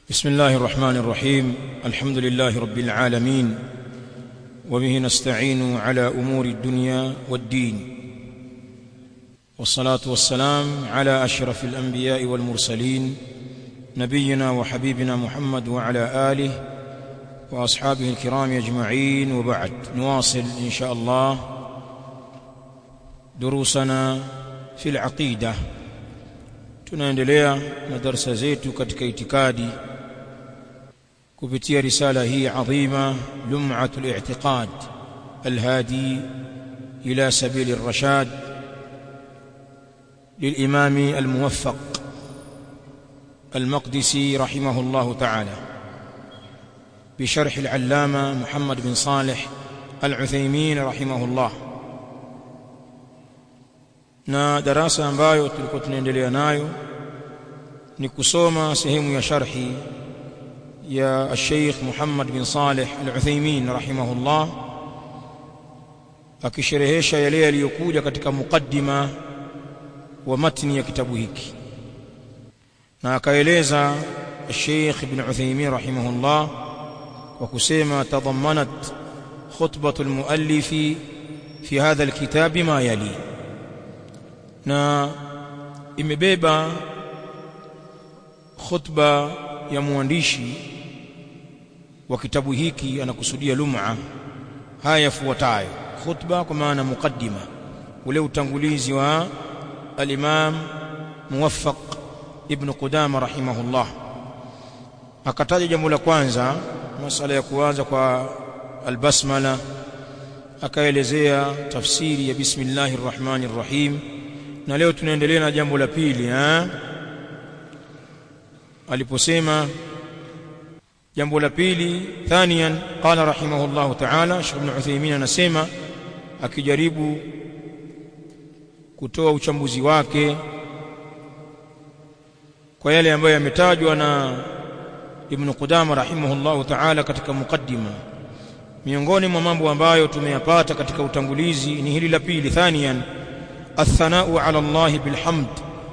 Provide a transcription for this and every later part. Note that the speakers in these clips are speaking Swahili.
بسم الله الرحمن الرحيم الحمد لله رب العالمين وبه نستعين على امور الدنيا والدين والصلاه والسلام على اشرف الانبياء والمرسلين نبينا وحبيبنا محمد وعلى اله واصحابه الكرام اجمعين وبعد نواصل ان شاء الله دروسنا في العقيده tunaendelea na darasa zetu katika itikadi kupitia risala hii adhima lum'atul i'tiqad alhadi ila sabil ar-rashad للإمام الموفق المقدسي رحمه الله تعالى بشرح العلامة محمد بن صالح العثيمين رحمه الله na darasa ambayo tulikuwa tunaendelea nayo ni kusoma sehemu ya sharhi ya Sheikh Muhammad bin Saleh Al-Uthaymeen rahimahullah akisherehesha yale yaliyokuja katika mukaddima wa matni ya kitabu hiki na akaeleza Sheikh Ibn Uthaymeen rahimahullah kwa kusema tadammanat khutbatu al-muallifi fi hadha al-kitab ma yali na imebeba khutba ya mwandishi wa kitabu hiki anakusudia lum'a haya yafuatayo khutba kwa maana mukaddima ule utangulizi wa al-Imam Muwaffaq Ibn Qudama rahimahullah akataja jambo la kwanza masala ya kuanza kwa al-basmala akaelezea tafsiri ya bismillahir rahmanir rahim na leo tunaendelea na jambo la pili eh aliposema jambo la pili thaniyan qala rahimahullah ta'ala Sheikh Ibn Uthaymeen anasema akijaribu kutoa uchambuzi wake kwa yale ambayo yametajwa na Ibn Qudama rahimahullah ta'ala katika mukaddima miongoni mwa mambo ambayo tumeyapata katika utangulizi ni hili la pili thaniyan athanau ala Allah bilhamd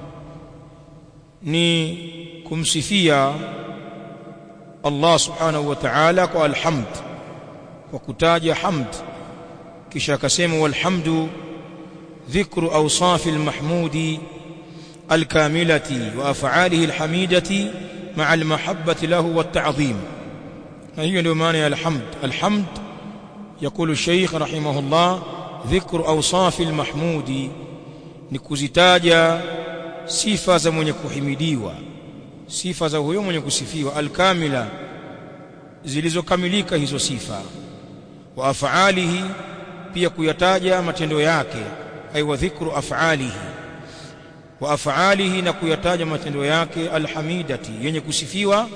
ni kumsifia Allah subhanahu wa ta'ala kwa alhamd kwa kutaja hamd kisha akasema walhamdu dhikru awsafi almahmudi alkamilati wa af'alihi alhamidati ma'a almahabbati lahu watta'dhim na hiyo ndio maana ya alhamd alhamd يقول الشيخ رحمه الله ذكر أوصاف المحمود ni kuzitaja sifa za mwenye kuhimidiwa sifa za huyo mwenye kusifiwa alkamila zilizokamilika hizo sifa wa af'alihi pia kuyataja matendo yake ay wa dhikru af'alihi wa af'alihi na kuyataja matendo yake alhamidati yenye kusifiwa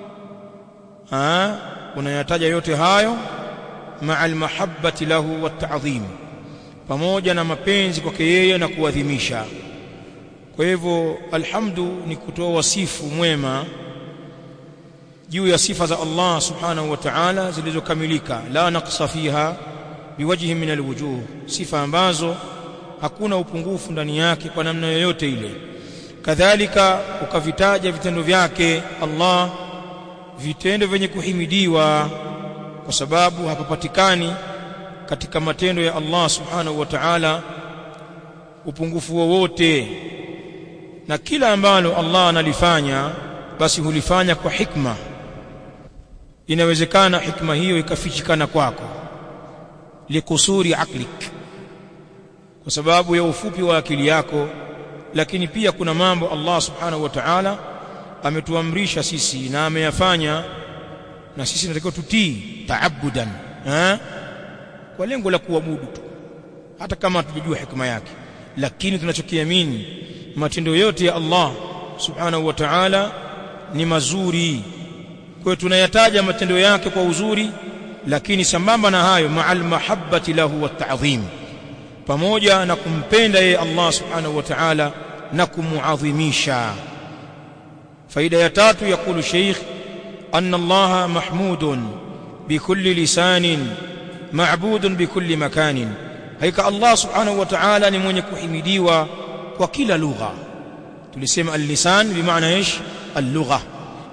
ah unayataja yote hayo ma'al mahabbati lahu wat ta'dhim pamoja na mapenzi kwake yeye na kuadhimisha kwa hivyo alhamdu ni kutoa wasifu mwema juu ya sifa za Allah subhanahu wa ta'ala zilizokamilika la naqsa fiha biwajhi min alwujuh sifa ambazo hakuna upungufu ndani yake kwa namna yoyote ile kadhalika ukavitaja vitendo vyake Allah vitendo vyenye kuhimidiwa kwa sababu hapapatikani katika matendo ya Allah subhanahu wa ta'ala upungufu wowote na kila ambalo Allah analifanya basi hulifanya kwa hikma inawezekana hikma hiyo ikafichikana kwako likusuri aklik kwa sababu ya ufupi wa akili yako lakini pia kuna mambo Allah subhanahu wa ta'ala ametuamrisha sisi na ameyafanya na sisi tunatakiwa tutii taabudan eh kwa lengo la kuabudu tu hata kama hatujui hikma yake lakini tunachokiamini matendo yote ya Allah subhanahu wa ta'ala ni mazuri kwa hiyo tunayataja matendo yake kwa uzuri lakini sambamba na hayo ma'al mahabbati lahu wat ta'dhim pamoja na kumpenda yeye Allah subhanahu wa ta'ala na kumuadhimisha faida ya tatu yakulu sheikh anna Allah mahmudun bikulli lisanin ma'budun bikulli makanin haika Allah subhanahu wa ta'ala ni mwenye kuhimidiwa kwa kila lugha tulisema al-lisan bimaana ish al-lugha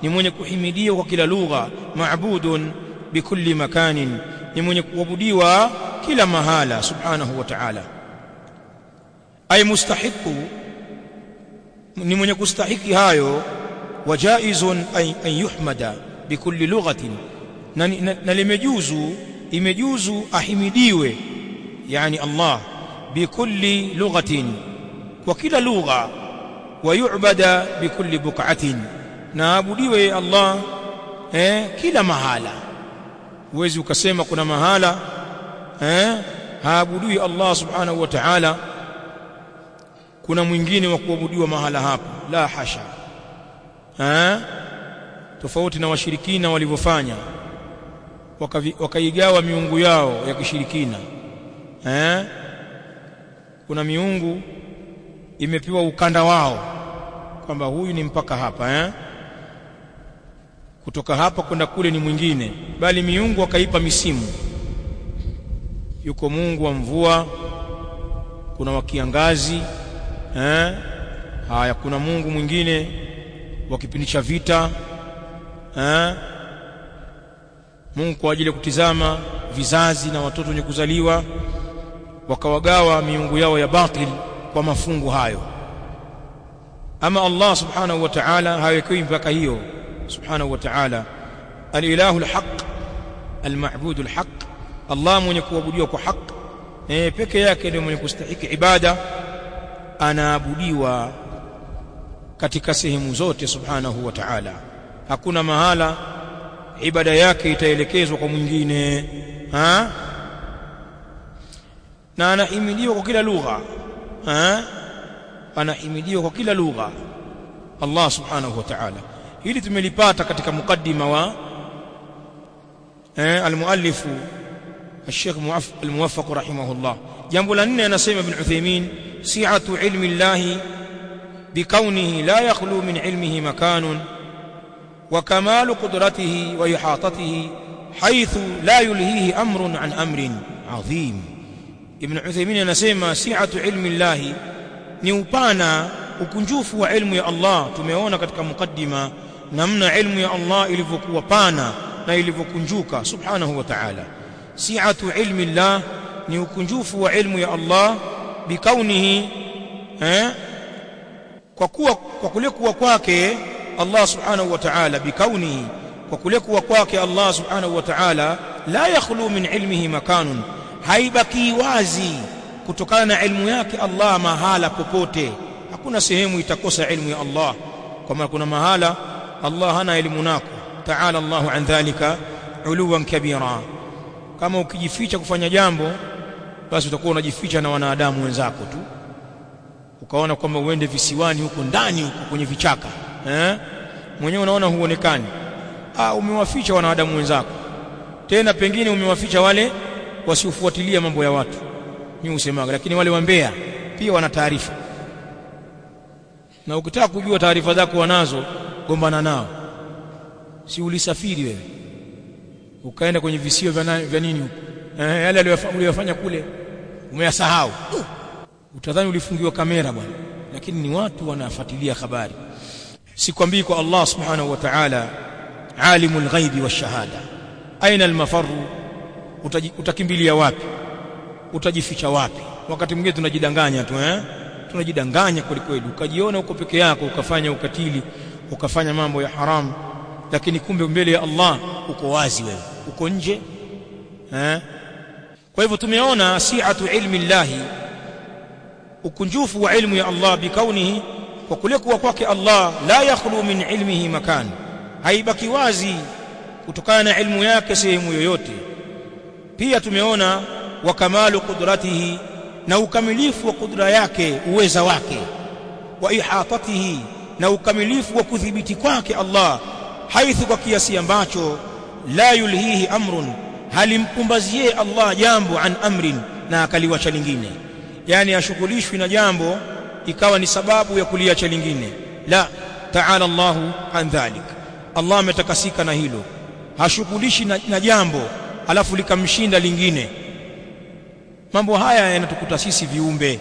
ni mwenye kuhimidiwa kwa kila lugha maabudun bikulli makanin ni mwenye kuabudiwa kila mahala subhanahu wa ta'ala ay mustahiqu ni mwenye kustahiki hayo wajaizun an yuhmada bikulli lughatin na, na, na limejuzu imejuzu ahimidiwe yani Allah bikulli lughatin kwa kila lugha wa yu'bada bikulli buq'atin na abudiwe Allah eh, kila mahala huwezi ukasema kuna mahala eh, haabudiwi Allah subhanahu wa ta'ala kuna mwingine wa kuabudiwa mahala hapo la hasha eh, tofauti na washirikina walivyofanya wakaigawa miungu yao ya kishirikina eh, kuna miungu imepewa ukanda wao kwamba huyu ni mpaka hapa eh? kutoka hapa kwenda kule ni mwingine bali miungu akaipa misimu yuko Mungu wa mvua kuna wa kiangazi eh? haya kuna Mungu mwingine wa kipindi cha vita eh? Mungu kwa ajili ya kutizama vizazi na watoto wenye kuzaliwa wakawagawa miungu yao ya batil kwa mafungu hayo ama Allah subhanahu wa ta'ala hawekewi mpaka hiyo subhanahu wa ta'ala al-ilahu al-haq al-ma'budu al-haq Allah mwenye kuabudiwa kwa haq eh peke yake ndiye mwenye kustahiki ibada anaabudiwa katika sehemu zote subhanahu wa ta'ala hakuna mahala ibada yake itaelekezwa kwa mwingine ha na anahimidiwa kwa kila lugha ha anahimidiwa kwa kila lugha Allah subhanahu wa ta'ala hili tumelipata katika mukaddima wa eh almuallifu الشيخ الموفق رحمه الله جنب لنا نسيم ابن عثيمين سعة علم الله بكونه لا يخلو من علمه مكان وكمال قدرته وإحاطته حيث لا يلهيه أمر عن أمر عظيم ابن عثيمين نسيم سعة علم الله ni upana ukunjufu wa ilmu ya Allah tumeona katika mukaddima namna ilmu ya Allah ilivyokuwa pana na ilivyokunjuka subhanahu wa ta'ala si'atu ilmi Allah ni ukunjufu wa ilmu ya Allah bikaunihi eh kwa kuwa kwa kule kuwa kwake Allah subhanahu wa ta'ala bikaunihi kwa kule kuwa kwake Allah subhanahu wa ta'ala la yakhlu min ilmihi makanun haibaki wazi kutokana na ilmu yake Allah mahala popote hakuna sehemu itakosa ilmu ya Allah kwa maana kuna mahala Allah hana elimu nako ta'ala Allahu an dhalika uluwan kabira kama ukijificha kufanya jambo basi utakuwa unajificha na wanadamu wenzako tu ukaona kwamba uende visiwani huko ndani huko kwenye vichaka eh mwenyewe unaona huonekani ah umewaficha wanadamu wenzako tena pengine umewaficha wale wasiofuatilia mambo ya watu mimi usemaga lakini wale wambea pia wana taarifa na ukitaka kujua taarifa zako wanazo gombana nao si ulisafiri wewe ukaenda kwenye visio vya nini huko eh, yale aliyofanya kule umeyasahau uh, utadhani ulifungiwa kamera bwana lakini ni watu wanafuatilia habari sikwambii kwa Allah subhanahu wa ta'ala alimul ghaibi washahada aina almafaru utakimbilia wapi utajificha wapi wakati mwingine tunajidanganya tu eh tunajidanganya kweli kweli ukajiona uko peke yako ukafanya ukatili ukafanya mambo ya haramu lakini kumbe mbele ya Allah uko wazi wewe uko nje eh kwa hivyo tumeona si'atu ilmi llahi ukunjufu wa ilmu ya Allah bikaunihi kwa kule kuwa kwake Allah la yakhlu min ilmihi makan haibaki wazi kutokana na ilmu yake sehemu yoyote pia tumeona wa kamalu qudratihi na ukamilifu wa kudra yake uweza wake wa ihatatihi na ukamilifu wa kudhibiti kwake Allah haithu kwa kiasi ambacho la yulhihi amrun halimpumbazie Allah jambo an amrin na akaliwacha lingine yani ashughulishwi na jambo ikawa ni sababu ya kuliacha lingine la ta'ala Allahu an dhalik Allah ametakasika na hilo hashughulishi na, na jambo alafu likamshinda lingine mambo haya yanatukuta sisi viumbe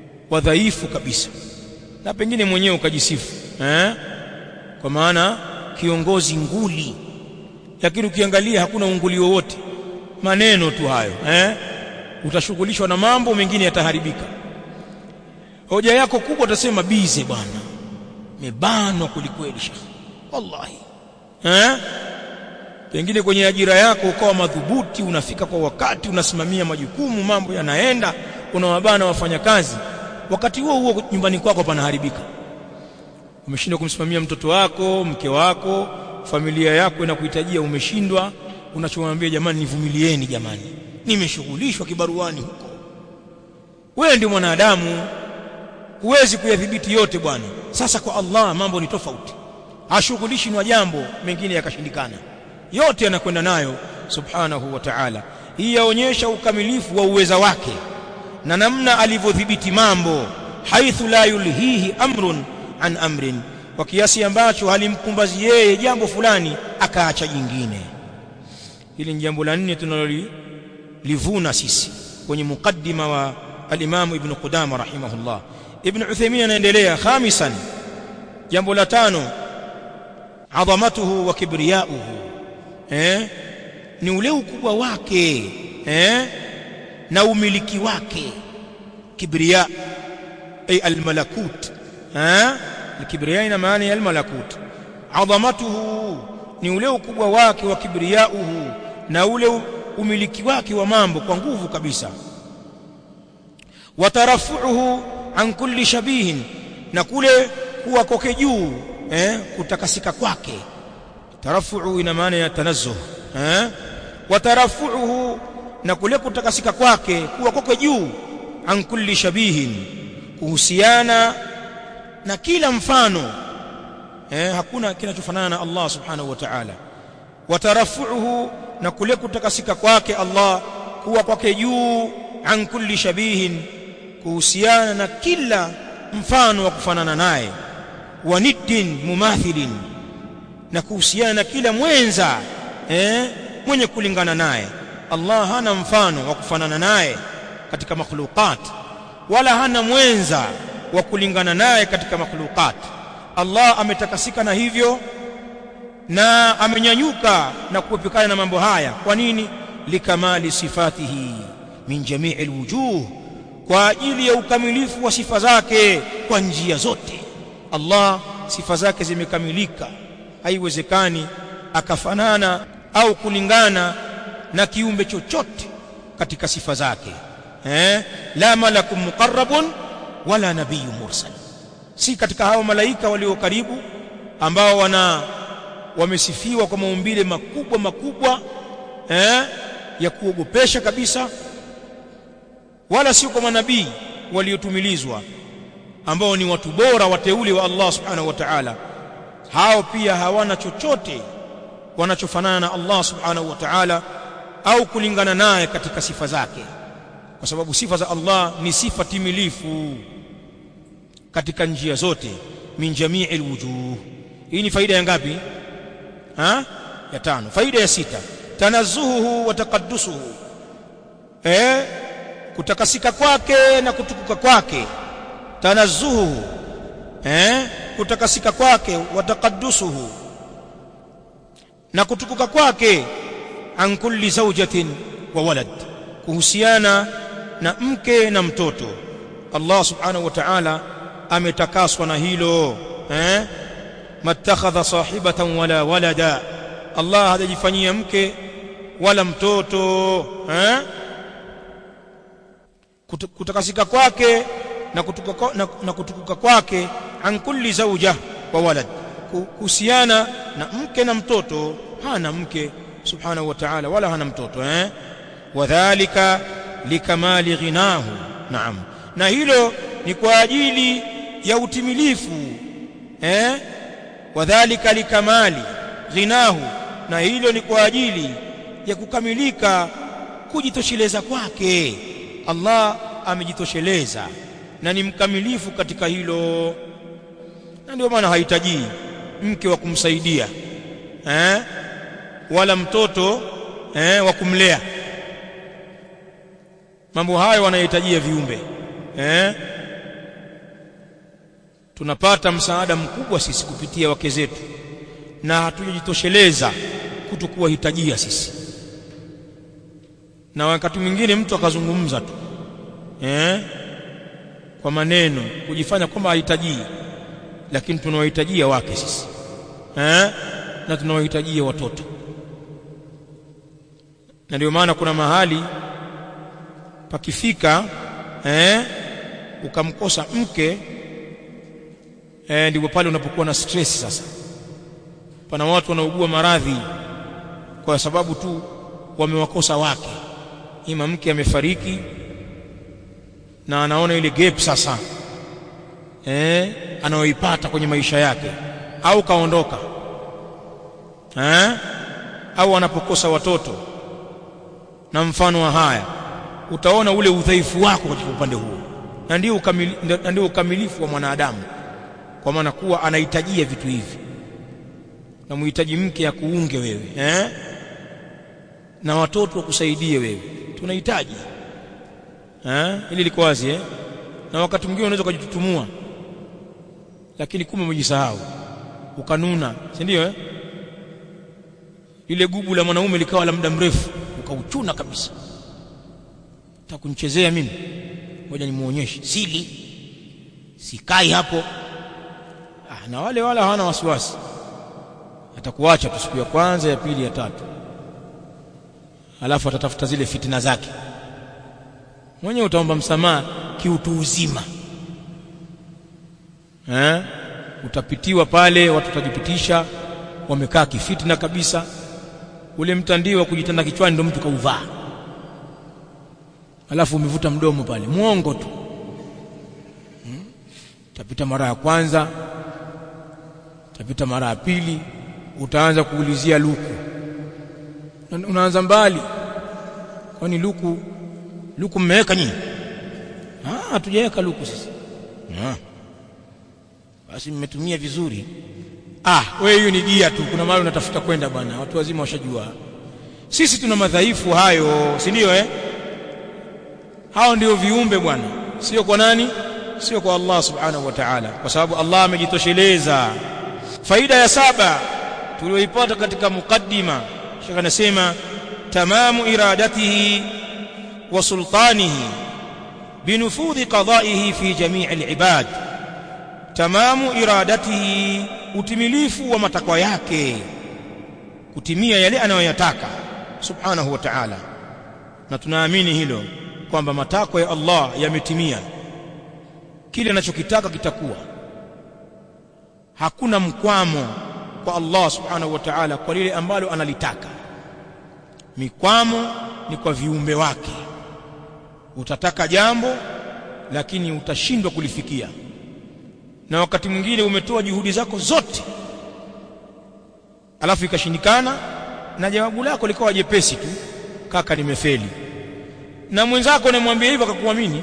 wadhaifu kabisa na pengine mwenyewe ukajisifu eh kwa maana kiongozi nguli lakini ukiangalia hakuna unguli wowote maneno tu hayo eh utashughulishwa na mambo mengine yataharibika hoja yako kubwa utasema bize bwana mebanwa kulikweli shekhi wallahi eh pengine kwenye ajira yako ukawa madhubuti unafika kwa wakati unasimamia majukumu mambo yanaenda unawabana wafanyakazi wakati huo huo nyumbani kwako panaharibika umeshindwa kumsimamia mtoto wako mke wako familia yako inakuhitajia umeshindwa unachomwambia jamani nivumilieni jamani nimeshughulishwa kibaruani huko wewe ndio mwanadamu huwezi kuyadhibiti yote bwana sasa kwa Allah mambo ni tofauti hashughulishi na jambo mengine yakashindikana yote yanakwenda nayo subhanahu wa ta'ala hii yaonyesha ukamilifu wa uweza wake na namna alivyodhibiti mambo haithu la yulhihi amrun an amrin kwa kiasi ambacho halimkumbazi yeye jambo fulani akaacha jingine hili ni jambo la nne tunalolivuna sisi kwenye mukaddima wa al-Imam Ibn Qudama rahimahullah Ibn Uthaymeen anaendelea khamisan jambo la tano adhamatuhu wa kibriyauhu eh ni ule ukubwa wake eh na umiliki wake kibriya ay almalakut eh alkibriya ina maana ya almalakut adhamatuhu ni ule ukubwa wake wa kibriyauhu na ule umiliki wake wa mambo kwa nguvu kabisa watarafuhu an kulli shabihin na kule kuwa koke juu eh kutakasika kwake tarafuhu ina maana ya tanazzuh eh watarafuhu na kule kutakasika kwake kuwa koke juu an kulli shabihin kuhusiana na kila mfano eh hakuna kinachofanana na Allah subhanahu wa ta'ala watarafuhu na kule kutakasika kwake Allah kuwa kwake juu an kulli shabihin kuhusiana na kila mfano wa kufanana naye wa niddin mumathilin na kuhusiana na kila mwenza eh mwenye kulingana naye Allah hana mfano wa kufanana naye katika makhluqat wala hana mwenza wa kulingana naye katika makhluqat Allah ametakasika na hivyo na amenyanyuka na kuepukana na mambo haya kwa nini likamali sifatihi min jamii alwujuh kwa ajili ya ukamilifu wa sifa zake kwa njia zote Allah sifa zake zimekamilika haiwezekani akafanana au kulingana na kiumbe chochote katika sifa zake eh la malakum muqarrabun wala nabiyyun mursal si katika hao malaika walio karibu ambao wana wamesifiwa kwa maumbile makubwa makubwa eh ya kuogopesha kabisa wala sio kwa manabii waliotumilizwa ambao ni watu bora wateule wa Allah subhanahu wa ta'ala hao pia hawana chochote wanachofanana na Allah subhanahu wa ta'ala au kulingana naye katika sifa zake kwa sababu sifa za Allah ni sifa timilifu katika njia zote min jamii alwujuh hii ni faida ya ngapi ha ya tano faida ya sita tanazzuhu wa taqaddusuhu eh kutakasika kwake na kutukuka kwake tanazzuhu eh kutakasika kwake wa taqaddusuhu na kutukuka kwake an kulli zawjatin wa walad kuhusiana na mke na mtoto Allah subhanahu wa ta'ala ametakaswa na hilo eh mattakhadha sahibatan wala walada Allah hajajifanyia mke wala mtoto eh kutakasika kwake na kutukuka, na, na kutukuka kwake an kulli zawja wa walad kuhusiana na mke na mtoto hana mke subhanahu wa ta'ala wala hana mtoto eh wadhālika likamali ghinahu naam na hilo ni kwa ajili ya utimilifu eh wadhālika likamali ghinahu na hilo ni kwa ajili ya kukamilika kujitosheleza kwake Allah amejitosheleza na ni mkamilifu katika hilo na ndio maana hahitaji mke wa kumsaidia eh wala mtoto eh wa kumlea mambo hayo wanahitajia viumbe eh tunapata msaada mkubwa sisi kupitia wake zetu na hatujajitosheleza kutokuwahitajia sisi na wakati mwingine mtu akazungumza tu eh kwa maneno kujifanya kwamba hahitajii lakini tunawahitajia wake sisi eh na tunawahitajia watoto na ndio maana kuna mahali pakifika eh ukamkosa mke eh ndipo pale unapokuwa na stress sasa pana watu wanaugua maradhi kwa sababu tu wamewakosa wake ima mke amefariki na anaona ile gap sasa eh anaoipata kwenye maisha yake au kaondoka eh au anapokosa watoto na mfano wa haya utaona ule udhaifu wako katika upande huo na ndio ukamili, ndio ukamilifu wa mwanadamu kwa maana kuwa anahitajia vitu hivi na muhitaji mke ya kuunge wewe eh na watoto wakusaidie wewe tunahitaji eh ili liko wazi eh na wakati mwingine unaweza kujitutumua lakini kumbe umejisahau ukanuna si ndio eh ile gubu la mwanaume likawa la muda mrefu ukauchuna kabisa takunichezea mimi ngoja nimuonyeshe sili sikai hapo ah, na wale wala hawana wasiwasi atakuacha tu siku ya kwanza ya pili ya tatu alafu atatafuta zile fitina zake mwenye utaomba msamaha kiutu uzima eh utapitiwa pale watu watajipitisha wamekaa kifitina kabisa ule mtandio wa kujitanda kichwani ndio mtu kauvaa alafu umevuta mdomo pale muongo tu hmm? tapita mara ya kwanza tapita mara ya pili utaanza kuulizia luku unaanza mbali kwani luku luku mmeweka nyinyi ah hatujaweka luku sisi ah basi mmetumia vizuri ah wewe hiyo ni gia tu kuna mahali unatafuta kwenda bwana watu wazima washajua sisi tuna madhaifu hayo si ndio eh hao ndio viumbe bwana sio kwa nani sio kwa Allah subhanahu wa ta'ala kwa sababu Allah amejitosheleza faida ya saba tulioipata katika mukaddima shaka anasema tamamu iradatihi wa sultanihi binufudhi qada'ihi fi jami' al-ibad tamamu iradatihi utimilifu wa matakwa yake kutimia yale anayoyataka subhanahu wa ta'ala na tunaamini hilo kwamba matakwa ya Allah yametimia kile anachokitaka kitakuwa hakuna mkwamo kwa Allah subhanahu wa ta'ala kwa lile ambalo analitaka mikwamo ni kwa viumbe wake utataka jambo lakini utashindwa kulifikia na wakati mwingine umetoa juhudi zako zote alafu ikashindikana na jawabu lako likawa jepesi tu kaka nimefeli na mwenzako unamwambia hivyo akakuamini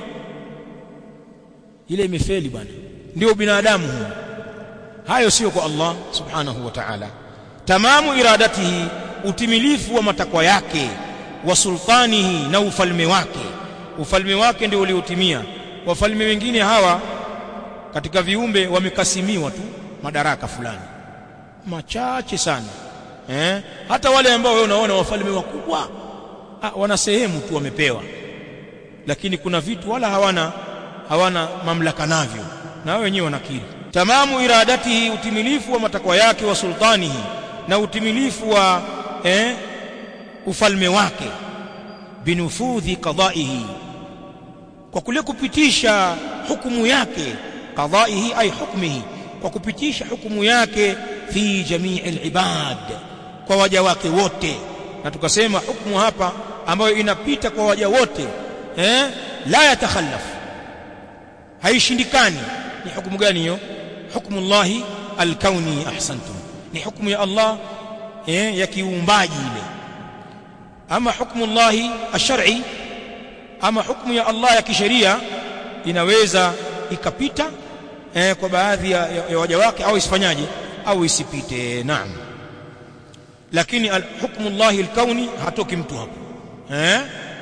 ile imefeli bwana ndio binadamu huo hayo sio kwa Allah subhanahu wa ta'ala tamamu iradatihi utimilifu wa matakwa yake wa sultanihi na ufalme wake ufalme wake ndio uliotimia wafalme wengine hawa katika viumbe wamekasimiwa tu madaraka fulani machache sana eh hata wale ambao wewe unaona wafalme wakubwa ah, wana sehemu tu wamepewa lakini kuna vitu wala hawana hawana mamlaka navyo na wao wenyewe wanakiri tamamu iradatihi utimilifu wa matakwa yake wa sultanihi na utimilifu wa eh, ufalme wake binufudhi qadaihi kwa kule kupitisha hukumu yake qadaihi ay hukmihi kwa kupitisha hukumu yake fi jamii alibad kwa waja wake wote na tukasema hukumu hapa ambayo inapita kwa waja wote eh la yatakhallaf haishindikani ni hukumu gani hiyo hukumu Allah alkauni ahsantum ni hukumu ya Allah eh ya kiumbaji ile ama hukumu Allah ash-shar'i ama hukumu ya Allah ya kisheria inaweza ikapita eh, kwa baadhi ya, ya, ya waja wake au isifanyaje au isipite naam lakini hukmu Allah al-kauni hatoki mtu hapo eh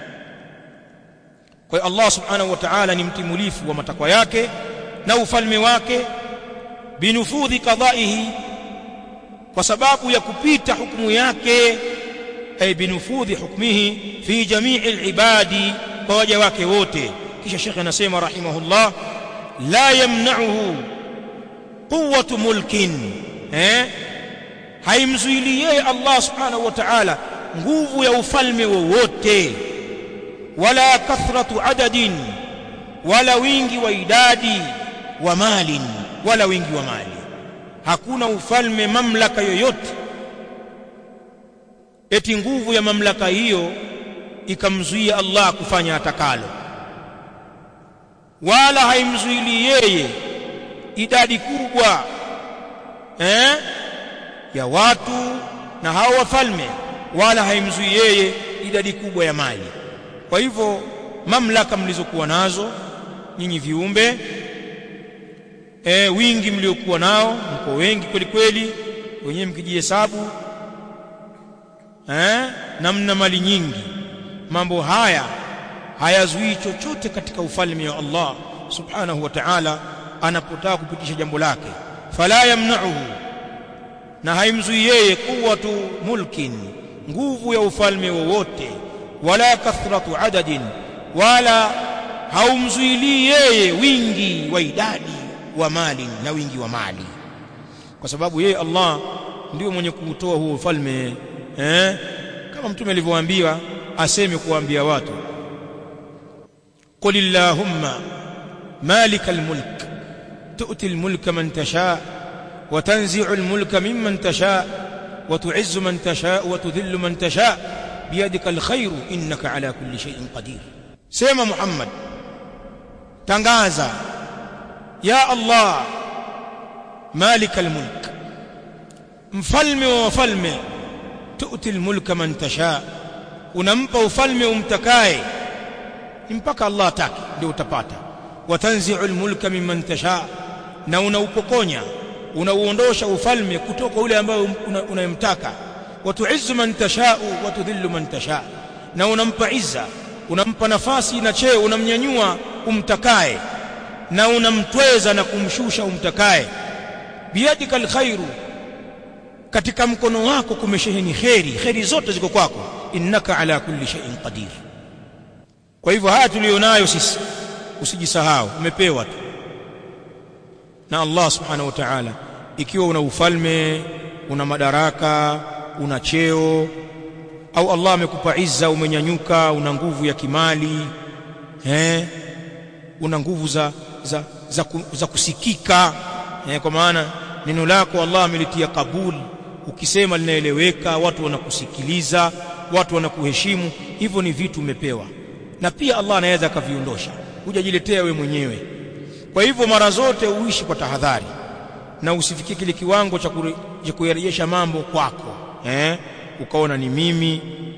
kwa Allah subhanahu wa ta'ala ni mtimulifu wa matakwa yake na ufalme wake binufudhi qadaihi kwa sababu ya kupita hukumu yake ay binufudhi hukmihi fi jamii alibadi kwa waja wake wote kisha shekhe anasema rahimahullah la yamna'uhu quwwatu mulkin eh haimzuili yeye Allah subhanahu wa ta'ala nguvu ya ufalme wowote wala kathratu adadin wala wingi wa idadi wa malin wala wingi wa mali hakuna ufalme mamlaka yoyote eti nguvu ya mamlaka hiyo ikamzuia Allah kufanya atakalo wala haimzuili yeye idadi kubwa eh ya watu na hao wafalme wala haimzui yeye idadi kubwa ya mali kwa hivyo mamlaka mlizokuwa nazo nyinyi viumbe e, wingi mliokuwa nao mko wengi kweli kweli wenyewe mkijihesabu eh na mna mali nyingi mambo haya hayazuii chochote katika ufalme wa Allah subhanahu wa ta'ala anapotaka kupitisha jambo lake fala yamna'uhu na haimzui yeye quwwatu mulkin nguvu ya ufalme wowote wala kathratu adadin wala haumzuilii yeye wingi wa idadi wa mali na wingi wa mali kwa sababu yeye Allah ndio mwenye kuutoa huo ufalme eh kama mtume alivyowaambia aseme kuambia watu qul illahumma malikal mulk tu'ti al mulka man tasha wa tanzi'u al mulka mimman tasha wa tu'izzu man tasha wa tudhillu man tasha biyadika al khayru innaka ala kulli shay'in qadir sema muhammad tangaza ya allah malikal mulk mfalme wa wafalme tu'ti almulka man tasha unampa ufalme umtakaye mpaka Allah atake ndio utapata watanzi'u almulka mimman tasha na unaupokonya unauondosha ufalme kutoka ule ambao unayemtaka watu'izzu man tasha wa tudhillu man tasha na unampa izza unampa nafasi na cheo unamnyanyua umtakaye na unamtweza na kumshusha umtakaye biyadika alkhairu katika mkono wako kumesheheni kheri kheri zote ziko kwako innaka ala kulli shay'in qadir kwa hivyo haya tulionayo sisi usijisahau umepewa tu na Allah subhanahu wa ta'ala ikiwa una ufalme una madaraka una cheo au Allah amekupa izza umenyanyuka una nguvu ya kimali eh una nguvu za za za, za kusikika eh, kwa maana neno lako Allah amelitia kabuli ukisema linaeleweka watu wanakusikiliza watu wanakuheshimu hivyo ni vitu umepewa na pia Allah anaweza akaviondosha hujajiletea we mwenyewe kwa hivyo mara zote uishi kwa tahadhari na usifikie kile kiwango cha kuyarejesha mambo kwako eh ukaona ni mimi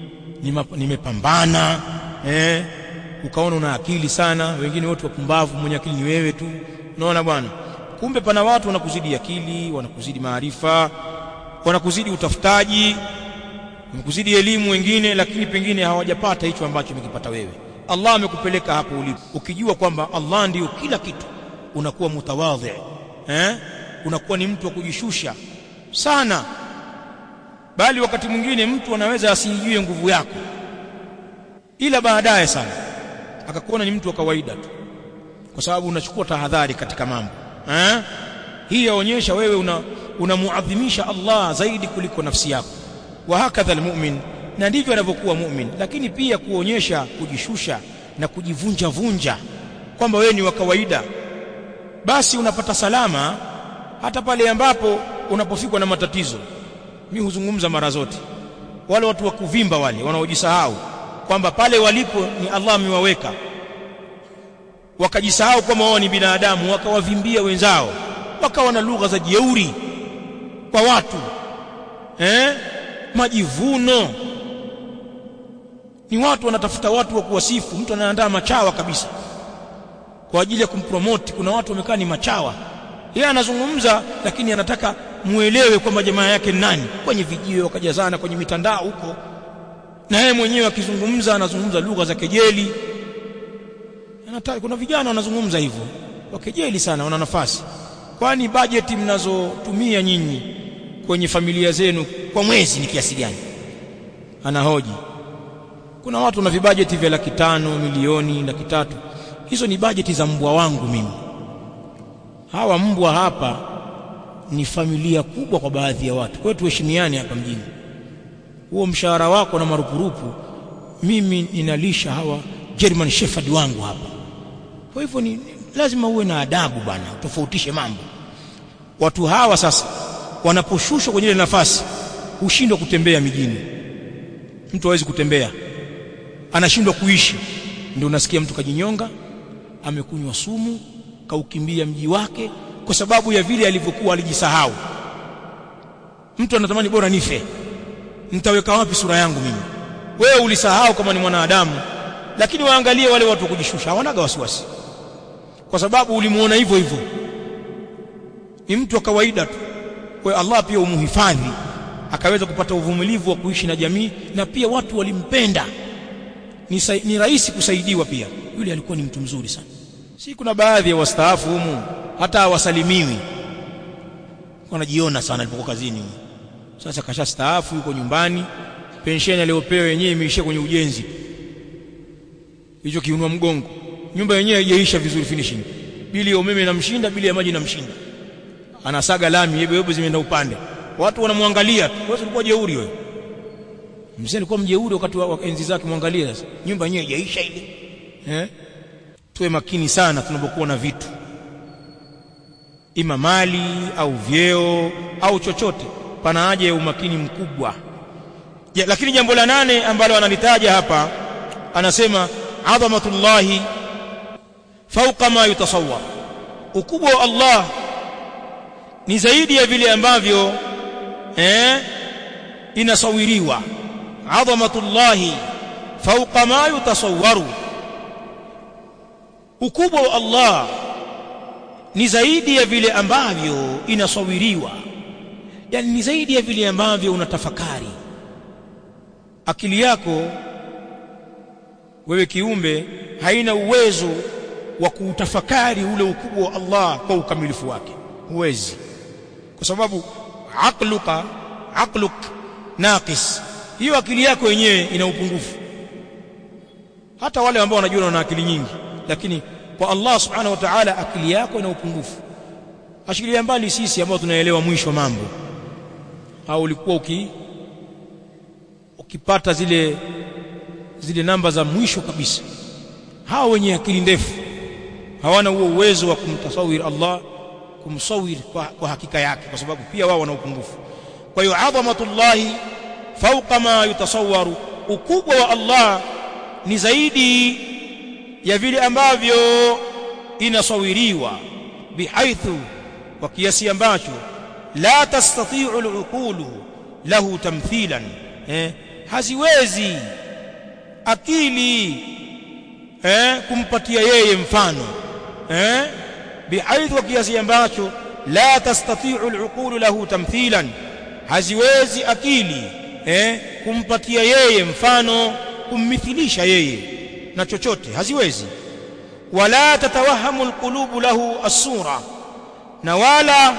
nimepambana eh ukaona una akili sana wengine wote wapumbavu mwenye akili ni wewe tu unaona bwana kumbe pana watu wanakuzidi akili wanakuzidi maarifa wanakuzidi utafutaji wanakuzidi elimu wengine lakini pengine hawajapata hicho ambacho umekipata wewe Allah amekupeleka hapo ulipo ukijua kwamba Allah ndiyo kila kitu unakuwa mutawadhi eh unakuwa ni mtu wa kujishusha sana bali wakati mwingine mtu anaweza asijue nguvu yako ila baadaye sana akakuona ni mtu wa kawaida tu kwa sababu unachukua tahadhari katika mambo eh hii yaonyesha wewe una unamuadhimisha Allah zaidi kuliko nafsi yako wa hakadha almu'min na ndivyo anavyokuwa mu'min lakini pia kuonyesha kujishusha na kujivunja vunja kwamba wewe ni wa kawaida basi unapata salama hata pale ambapo unapofikwa na matatizo mimi huzungumza mara zote wale watu wa kuvimba wale wanaojisahau kwamba pale walipo ni Allah amewaweka wakajisahau kwamba wao ni binadamu wakawavimbia wenzao wakawa na lugha za jeuri kwa watu eh majivuno ni watu wanatafuta watu wa kuwasifu mtu anaandaa machawa kabisa kwa ajili ya kumpromote kuna watu wamekaa ni machawa yeye anazungumza lakini anataka muelewe kwamba jamaa yake ni nani kwenye vijio wakajazana kwenye mitandao huko na yeye mwenyewe akizungumza anazungumza lugha za kejeli anataka kuna vijana wanazungumza hivyo wakejeli sana wana nafasi kwani bajeti mnazotumia nyinyi kwenye familia zenu kwa mwezi ni kiasi gani anahoji kuna watu na vibajeti vya laki tano milioni laki tatu hizo ni bajeti za mbwa wangu mimi hawa mbwa hapa ni familia kubwa kwa baadhi ya watu kwa hiyo tuheshimiane hapa mjini huo mshahara wako na marupurupu mimi ninalisha hawa German Shepherd wangu hapa kwa hivyo ni lazima uwe na adabu bana tofautishe mambo watu hawa sasa wanaposhushwa kwenye ile nafasi hushindwa kutembea mijini mtu hawezi kutembea anashindwa kuishi ndio unasikia mtu kajinyonga amekunywa sumu kaukimbia mji wake kwa sababu ya vile alivyokuwa alijisahau mtu anatamani bora nife nitaweka wapi sura yangu mimi wewe ulisahau kama ni mwanadamu lakini waangalie wale watu kujishusha hawanaga wasiwasi kwa sababu ulimuona hivyo hivyo ni mtu wa kawaida tu kwa Allah pia umuhifadhi akaweza kupata uvumilivu wa kuishi na jamii na pia watu walimpenda ni, ni rahisi kusaidiwa pia yule alikuwa ni mtu mzuri sana si kuna baadhi ya wastaafu humu hata hawasalimiwi wanajiona sana alipokuwa kazini sasa kasha staafu yuko nyumbani pensheni aliyopewa yenyewe imeishia kwenye ujenzi hicho kiunua mgongo nyumba yenyewe haijaisha vizuri finishing bili ya umeme inamshinda bili ya maji inamshinda anasaga lami yebe yebe zimeenda upande watu wanamwangalia wewe ulikuwa jeuri wewe mzee alikuwa mjeuri wakati wa enzi zake mwangalia sasa nyumba yenyewe haijaisha ile eh tuwe makini sana tunapokuwa na vitu ima mali au vyeo au chochote pana haja ya umakini mkubwa ja, lakini jambo la nane ambalo analitaja hapa anasema adhamatullahi fauqa ma yutasawwar ukubwa wa Allah ni zaidi ya vile ambavyo eh inasawiriwa adhamatullahi fauqa ma yutasawwaru ukubwa wa Allah ni zaidi ya vile ambavyo inasawiriwa yani ni zaidi ya vile ambavyo unatafakari akili yako wewe kiumbe haina uwezo wa kuutafakari ule ukubwa wa Allah kwa ukamilifu wake huwezi kwa sababu aqluka aqluk naqis hiyo akili yako yenyewe ina upungufu hata wale ambao wanajua wana akili nyingi lakini kwa Allah subhanahu wa ta'ala akili yako ina upungufu ashikilia mbali sisi ambao tunaelewa mwisho mambo au ulikuwa uki ukipata zile zile namba za mwisho kabisa hawa wenye akili ndefu hawana huo uwezo wa kumtasawir Allah kumsawir kwa, kwa hakika yake kwa sababu pia wao wana upungufu kwa hiyo adhamatullahi fauqa ma yutasawwaru ukubwa wa Allah ni zaidi ya vile ambavyo inasawiriwa bihaithu kwa kiasi ambacho la tastati'u al-uqulu lahu tamthilan eh haziwezi akili eh kumpatia yeye mfano eh bihaithu kiasi ambacho la tastati'u al-uqulu lahu tamthilan haziwezi akili eh kumpatia yeye mfano kummithilisha yeye na chochote haziwezi wala tatawahamu alqulubu lahu as-sura na wala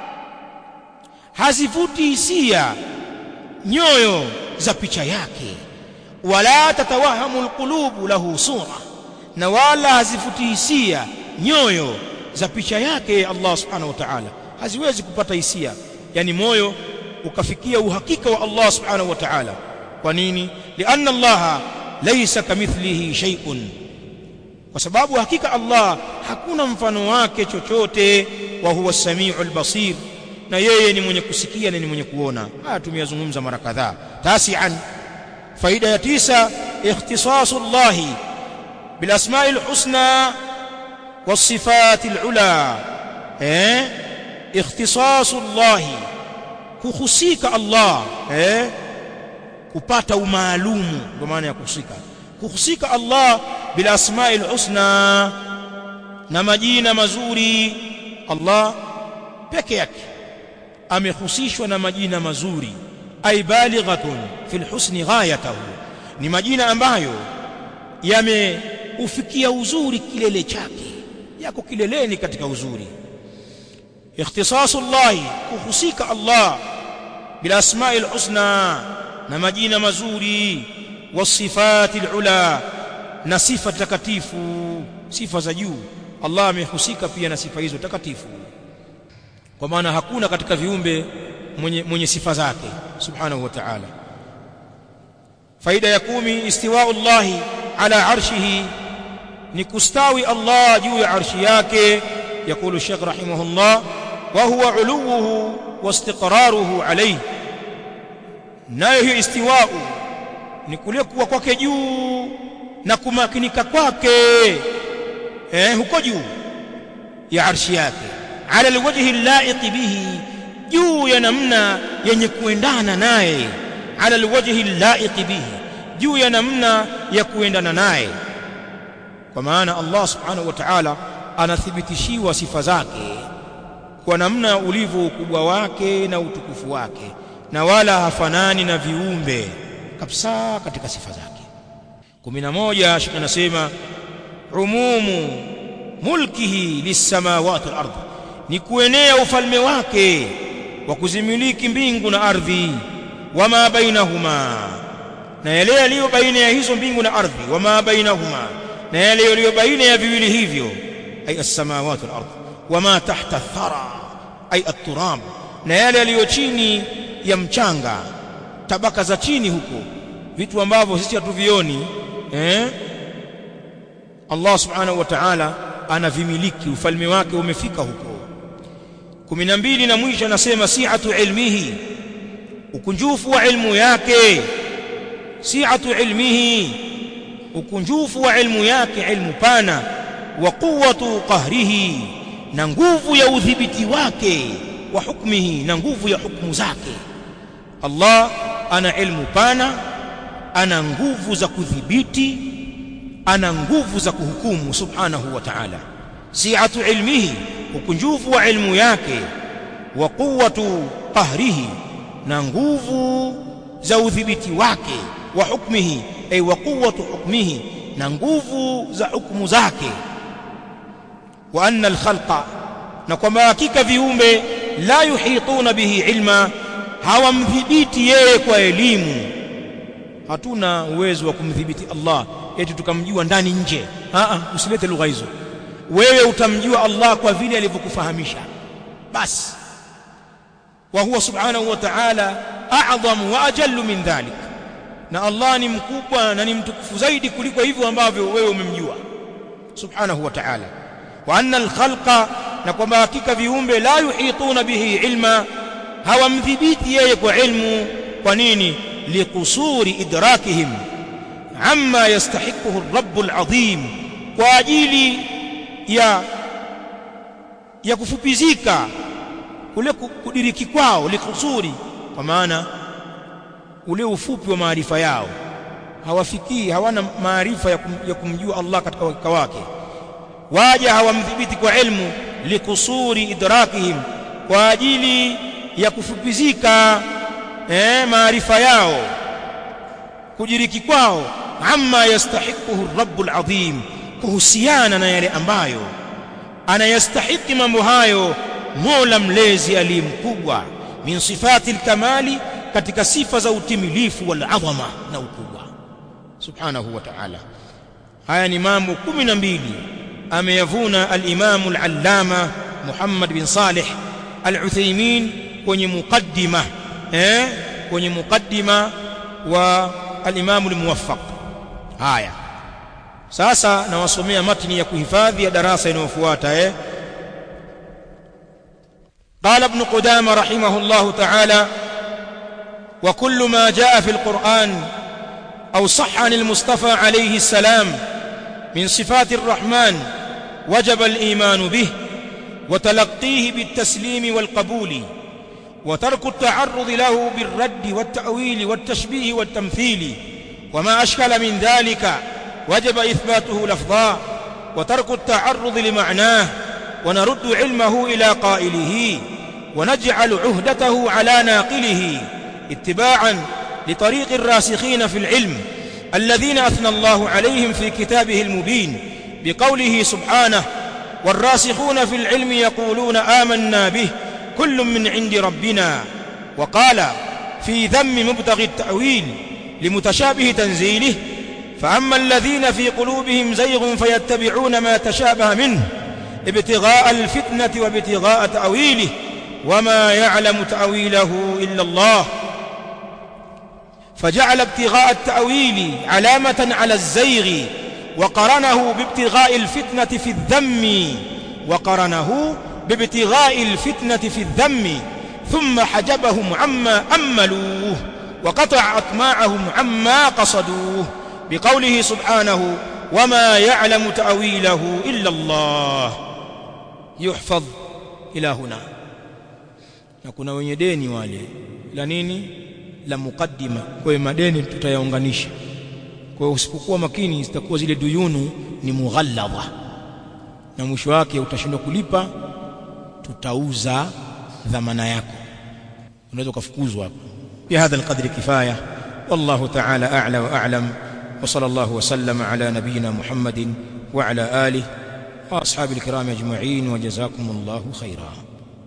hazivuti hisia nyoyo za picha yake wala tatawahamu alqulubu lahu sura na wala hazivuti hisia nyoyo za picha yake Allah subhanahu wa ta'ala haziwezi kupata hisia yani moyo ukafikia uhakika wa Allah subhanahu wa ta'ala kwa nini lianna Allah laysa kamithlihi shay'un kwa sababu hakika Allah hakuna mfano wake chochote wa huwa samiul basir na yeye ni mwenye kusikia na ni mwenye kuona haya tumeyazungumza mara kadhaa tasian faida ya tisa ikhtisasu Allah bil asma'il husna was sifatil ula eh ikhtisasu Allah kuhusika Allah eh kupata umaalumu ndio maana ya kuhusika kuhusika Allah bil asma'il husna na majina mazuri Allah peke yake amehusishwa na majina mazuri ay balighatun fil husni ghayatahu ni majina ambayo yameufikia uzuri kilele chake yako kileleni katika uzuri ikhtisasu Allah kuhusika Allah bil asma'il husna na majina mazuri wasifatil ula na sifa takatifu sifa za juu Allah amehusika pia na sifa hizo takatifu kwa maana hakuna katika viumbe mwenye, mwenye sifa zake subhanahu wa ta'ala faida ya kumi istiwa'u Allah ala arshihi ni kustawi Allah juu ya arshi yake yakulu Sheikh rahimahullah wa huwa uluwuhu wa istiqraruhu alayhi nayo hiyo istiwa'u ni kule kuwa kwake juu na kumakinika kwake eh huko juu ya arshi yake ala alwajhi allaiq bihi juu ya namna yenye kuendana naye ala alwajhi allaiq bihi juu ya namna ya kuendana naye kwa maana Allah subhanahu wa ta'ala anathibitishiwa sifa zake kwa namna ulivyo ukubwa wake na utukufu wake na wala hafanani na viumbe kabisa katika sifa zake 11 shekhi anasema umumu mulkihi lisamawati wal ardh ni kuenea ufalme wake wa kuzimiliki mbingu na ardhi wama bainahuma na yale yaliyo baina ya hizo mbingu na ardhi wama bainahuma na yale yaliyo baina ya viwili hivyo ay as-samawati wal ardh wama tahta ath-thara ay at-turab na yale yaliyo chini ya mchanga tabaka za chini huko vitu ambavyo sisi hatuvioni eh Allah subhanahu wa ta'ala anavimiliki ufalme wake umefika huko 12 na mwisho anasema si'atu ilmihi ukunjufu wa ilmu yake si'atu ilmihi ukunjufu wa ilmu yake ilmu pana wa quwwatu qahrihi na nguvu ya udhibiti wake wa hukmihi na nguvu ya hukumu zake Allah ana ilmu pana ana nguvu za kudhibiti ana nguvu za kuhukumu subhanahu wa ta'ala si'atu ilmihi ukunjufu wa ilmu yake wa quwwatu qahrihi na nguvu za udhibiti wake wa hukmihi ay wa quwwatu hukmihi na nguvu za hukumu zake wa anna al-khalqa na kwamba hakika viumbe la yuhituna bihi ilma hawamdhibiti yeye kwa elimu hatuna uwezo wa kumdhibiti Allah eti tukamjua ndani nje a a usilete lugha hizo wewe utamjua Allah kwa vile alivyokufahamisha basi wa huwa subhanahu wa ta'ala a'zamu wa ajallu min dhalik na Allah ni mkubwa na ni mtukufu zaidi kuliko hivyo ambavyo wewe umemjua subhanahu wa ta'ala wa anna al-khalqa na kwamba hakika viumbe la yuhituna bihi ilma hawamdhibiti yeye kwa ilmu kwa nini liqusuri idrakihim amma yastahiquhu ar-rabb al-azim kwa ajili ya ya kufupizika kule kudiriki kwao likusuri kwa maana ule ufupi wa maarifa yao hawafikii hawana maarifa ya, kum, ya kumjua Allah katika wakika wake waja hawamdhibiti kwa ilmu likusuri idrakihim kwa ajili ya kufupizika eh, maarifa yao kujiriki kwao amma yastahiquhu rabbul azim kuhusiana na yale ambayo anayastahiki mambo hayo Mola mlezi aliyemkubwa min sifati alkamali katika sifa za utimilifu wal adhama na ukubwa subhanahu wa ta'ala haya ni mambo 12 ameyavuna al-Imam al-Allama Muhammad bin Salih al-Uthaymeen kwenye mukaddima eh kwenye mukaddima wa al-Imam al-Muwaffaq haya sasa nawasomea matni ya kuhifadhi ya darasa inayofuata eh قال ابن قدامة رحمه الله تعالى وكل ما جاء في القرآن أو صح عن المصطفى عليه السلام من صفات الرحمن وجب الإيمان به وتلقيه بالتسليم والقبول وترك التعرض له بالرد والتأويل والتشبيه والتمثيل وما أشكل من ذلك وجب إثباته لفظا وترك التعرض لمعناه ونرد علمه إلى قائله ونجعل عهدته على ناقله اتباعا لطريق الراسخين في العلم الذين أثنى الله عليهم في كتابه المبين بقوله سبحانه والراسخون في العلم يقولون آمنا به كل من عند ربنا وقال في ذم مبتغي التأويل لمتشابه تنزيله فأما الذين في قلوبهم زيغ فيتبعون ما تشابه منه ابتغاء الفتنة وابتغاء تأويله وما يعلم تأويله إلا الله فجعل ابتغاء التأويل علامة على الزيغ وقرنه بابتغاء الفتنة في الذم وقرنه بابتغاء الفتنة في الذم ثم حجبهم عما أملوه وقطع أطماعهم عما قصدوه بقوله سبحانه وما يعلم تأويله إلا الله يحفظ إلى هنا na kuna wenye deni wale la nini la mukaddima kwa hiyo madeni tutayaunganisha kwa hiyo usipokuwa makini zitakuwa zile duyunu ni mughalladha na mwisho wake utashindwa kulipa tutauza dhamana yako unaweza kufukuzwa hapo بهذا القدر كفايه والله تعالى اعلى واعلم وصلى الله وسلم على نبينا محمد وعلى اله واصحاب الكرام اجمعين وجزاكم الله خيرا